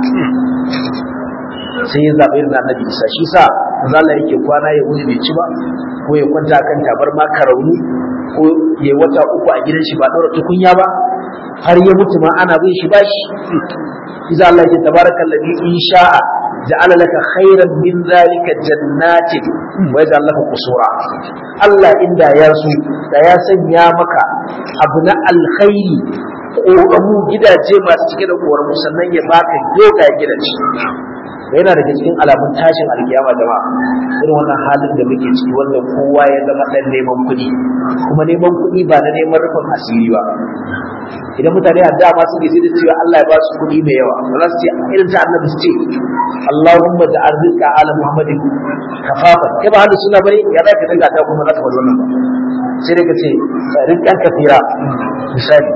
sai ya zaɓi irin annabi Isa shi sa manzo Allah yake kwana ya wuni bai ci ba ko ya kwanta kan tabarma karauni ko ya wata uku a gidan shi ba ɗora tukunya ba har ya mutu ma ana bin shi bashi إذا الله تبارك الذي إن شاء جعل لك خيرا من ذلك جنات ويجعل لك قصورا الله إن دا يرسو دا يسن يا مكا أبناء الخير ƙoramu gidaje masu cike da ƙoramu sannan ya baka yoga gidaje yana daga cikin alamun tashin alkiyama jama'a irin wannan halin da muke ciki wanda kowa ya zama dan neman kuɗi kuma neman kuɗi ba na neman rufin asiri ba idan mutane a dama suke sai da cewa Allah ya ba su kuɗi mai yawa ba za su ce irin ta annabi su ce Allahumma da arzika ala Muhammadin kafafa kai ba halin suna bane ya za ka dinga ta kuma za ka faɗi wannan ba sai dai ka ce rizqan kafira misali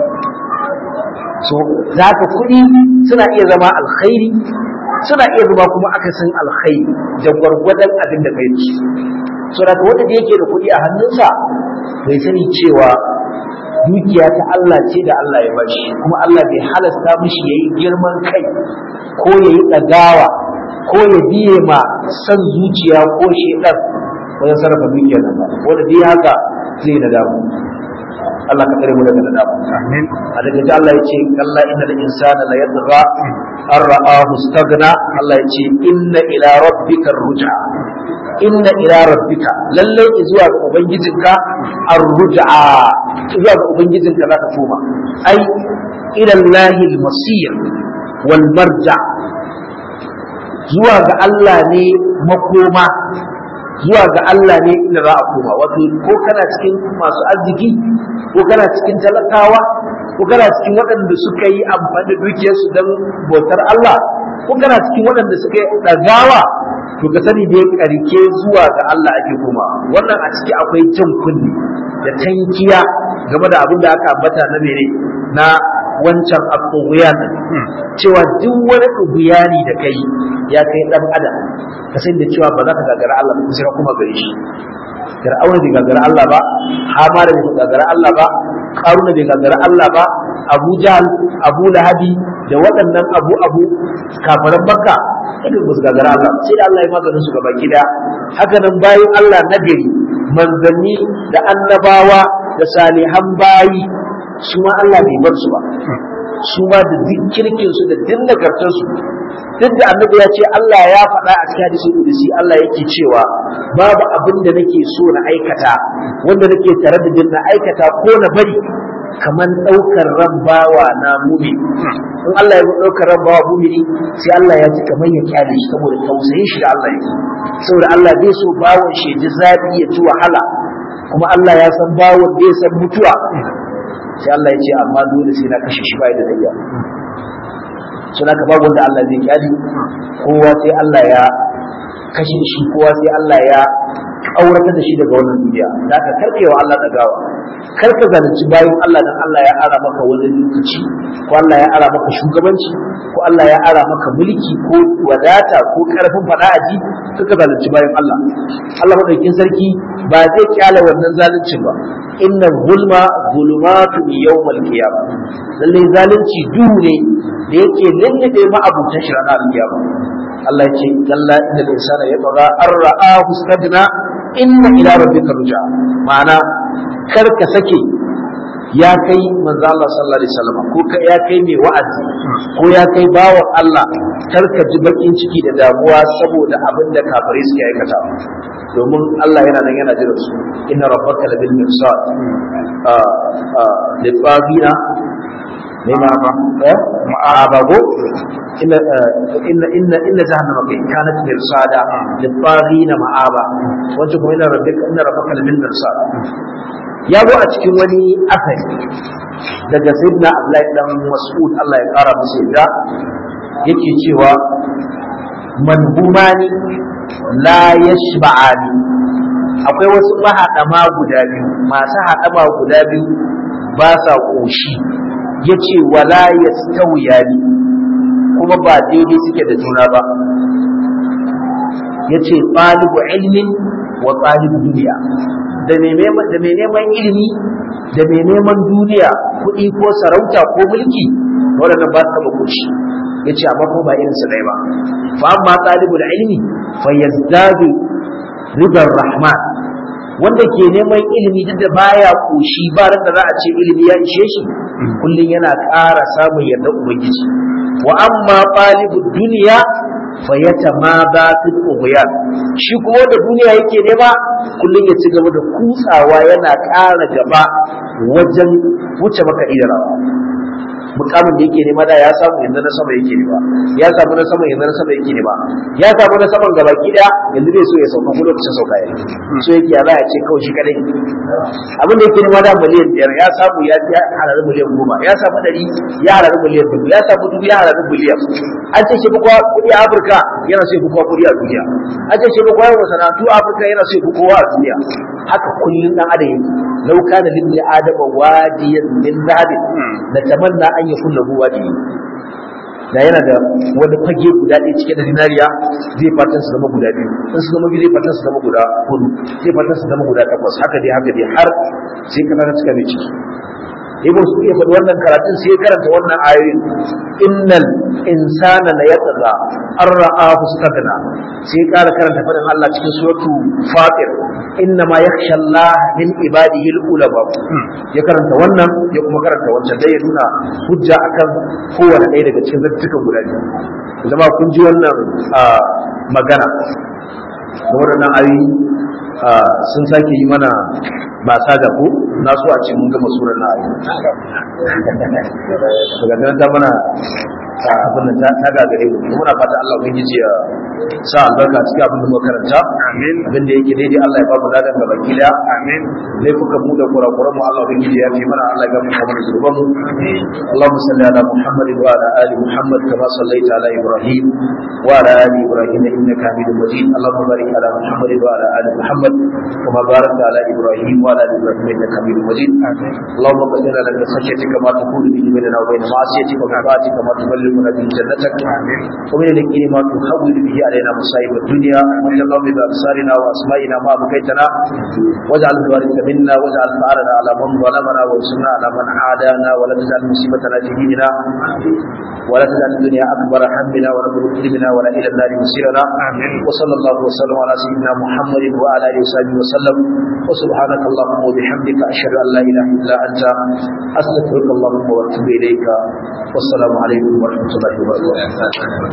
so za ka kuɗi suna iya zama alkhairi suna iya zama kuma akasin alkhairi da gwargwadon abin da kai ci so da wanda da yake da kuɗi a hannunsa bai sani cewa dukiya ta Allah ce da Allah ya bashi kuma Allah bai halasta mishi yayi girman kai ko yayi ɗagawa ko ya biye ma san zuciya ko shedar wajen sarrafa dukiyar nan ba wanda dai haka zai nadamu Allah ka tsare mu daga nadamu amin a daga ji Allah ya ce kalla innal insana la yadgha an ra'ahu istaghna Allah ya ce inna ila rabbika ruj'a inna ila rabbika lalle zuwa ga ubangijinka ar-ruj'a zuwa ga ubangijinka zaka koma ai ila Allahi al-masir wal marja zuwa ga Allah ne makoma zuwa ga Allah ne inda za a koma wato ko kana cikin masu arziki ko kana cikin talakawa ko kana cikin waɗanda suka yi amfani da dukiyarsu don bautar Allah ko kana cikin waɗanda suka yi ɗagawa to ka sani dai karke zuwa ga Allah ake koma wannan a ciki akwai jan kunni da tankiya game da abin da aka ambata na mene na wancan abubuwan cewa duk wani ubuyani da kai ya kai dan adam ka san da cewa ba za ka gagara Allah ba sai kuma gare shi Fir'auna bai gagara Allah ba Hamara bai gagara Allah ba Karuna bai gagara Allah ba Abu Jahl Abu Lahabi da waɗannan abu abu kafaran Makka kada ba su gagara Allah sai da Allah ya maganin su gaba gida haka nan bayan Allah nagari manzanni da annabawa da salihan bayi su ma Allah bai bar su ba su ma da duk kirkin su da duk nagartar su duk da annabi ya ce Allah ya faɗa a cikin hadisi kudusi Allah yake cewa babu abin da nake so na aikata wanda nake tare da din na aikata ko na bari kamar ɗaukar ran bawa na mumi in Allah ya ɗaukar ran bawa mumini sai Allah ya ji kamar ya kyale shi saboda tausayin shi da Allah yake saboda Allah bai so bawon shi ji zafi ya ci wahala kuma Allah ya san bawon bai san mutuwa sai Allah ya ce amma dole sai na kashe shi bai da dayya sun haka babu wanda Allah zai kyali kowa sai Allah ya kashe shi kowa sai Allah ya auratar da shi daga wannan duniya da aka karkewa Allah dagawa karka zalunci bayan Allah dan Allah ya ara maka wani lokaci ko Allah ya ara maka shugabanci ko Allah ya ara maka mulki ko wadata ko karfin fada aji suka zalunci bayan Allah Allah madaukakin sarki ba zai kyale wannan zaluncin ba inna zulma zulumatun yawmal qiyamah lalle zalunci duhu ne da yake lullube ma abutan shi ranar alkiyama Allah ya ce kalla inda insana ya tsaga an ra'ahu stagna inna ila rabbika ruja ma'ana kar ka sake ya kai manzo Allah sallallahu alaihi wasallam ko ka ya kai mai wa'azi ko ya kai bawan Allah kar ka ji bakin ciki da damuwa saboda abin da kafirai suke aikata domin Allah yana nan yana jira su inna rabbaka labil mirsad litsabina ne ma ba eh ma'aba go inna inna inna inna jahannama kai kanat mirsada litsabina ma'aba wajen kuma inna rabbaka inna rabbaka labil mirsad ya zo a cikin wani asali daga sayyidina Abdullahi dan Mas'ud Allah ya kara masa yadda yake cewa manhumani la yashba'ani akwai wasu mahaɗama guda biyu masu haɗama guda biyu ba sa ƙoshi ya ce wala ya ni kuma ba daidai suke da juna ba ya ce ɗalibu ilmin wa ɗalibu duniya da mai neman ilimi da mai neman duniya kuɗi ko sarauta ko mulki waɗannan ba su taɓa ƙoshi ya ce amma ko ba irinsu ɗaya ba fa amma ɗalibul ilmi fa yazdadu ridar rahman wanda ke neman ilimi duk da baya koshi ba da za a ce ilimi ya ishe shi kullum yana ƙara samun yarda ubangiji wa amma talibud duniya fa yatamada fil ughyan shi kuma da duniya yake nema kullum ya ci gaba da kutsawa yana ƙara gaba wajen wuce maka idara mukamin da yake nema da ya samu yanzu na sama yake nema ya samu na sama yanzu na sama yake nema ya samu na saman gaba ki daya yanzu zai so ya sauka ko lokacin sauka ya so yake ya za ya ce kawai shi kadai abin da yake nema da miliyan biyar ya samu ya halarin miliyan goma ya samu ɗari ya halarin miliyan dubu ya samu dubu ya halarin miliyan an ce shi fi kowa kuɗi a afirka yana so ya fi kowa kuɗi a duniya an ce shi fi kowa yawan masana'antu a afirka yana so ya fi kowa a duniya haka kullum dan adam yake lau kana lil adama wadiyan min zahabin la tamanna an yakun lahu wadi da yana da wani fage guda ɗaya cike da dinariya zai fatan su zama guda biyu in su zama biyu zai fatan su zama guda hudu zai fatan su zama guda takwas haka dai haka dai har sai ka ta cika mai ciki ibn su iya faɗi wannan karatun sai ya karanta wannan ayoyin innal insana la yatgha an ra'ahu stagna sai ya ƙara karanta faɗin Allah cikin suratu fatir inna ma yakhsha Allah min ibadihi al-ulama ya karanta wannan ya kuma karanta wancan dai ya nuna hujja akan kowane ɗaya daga cikin zattukan guda biyu zama kun ji wannan magana da waɗannan ayoyi sun sake yi mana ba sada ko na so a ce mun gama surar na ayi daga nan ta mana abin da ta gagare mu muna fata Allah ubangiji ya sa albarka cikin abin da muka karanta amin abin da yake daidai Allah ya ba mu ladan gaba kida amin laifukan mu da kurakuran mu Allah ubangiji ya fi mana Allah ya gafarta mana zunuban mu Allahumma salli ala Muhammad wa ala ali Muhammad kama sallaita ala Ibrahim wa ala ali Ibrahim innaka Hamidum Majid Allahumma barik ala Muhammad wa ala ali Muhammad kama barakta ala Ibrahim wa ala ali Ibrahim innaka Hamidum Majid اللهم قد لنا من خشيتك ما تقول به بيننا وبين معصيتك ومن طاعتك ما تبلغنا به جنتك ومن اليقين ما تحول به علينا مصائب الدنيا ومن اللهم بأبصارنا وأسمائنا ما بقيتنا واجعل الوارث منا واجعل ثارنا على من ظلمنا وانصرنا على من عادانا ولا تجعل مصيبتنا في ديننا ولا تجعل الدنيا أكبر همنا ولا مبلغ علمنا ولا إلى النار مصيرنا وصلى الله وسلم على سيدنا محمد وعلى آله وصحبه وسلم وسبحانك اللهم وبحمدك أشهد أن لا إله إلا أنت أستغفرك اللهم وأتوب إليك والسلام عليكم ورحمة الله وبركاته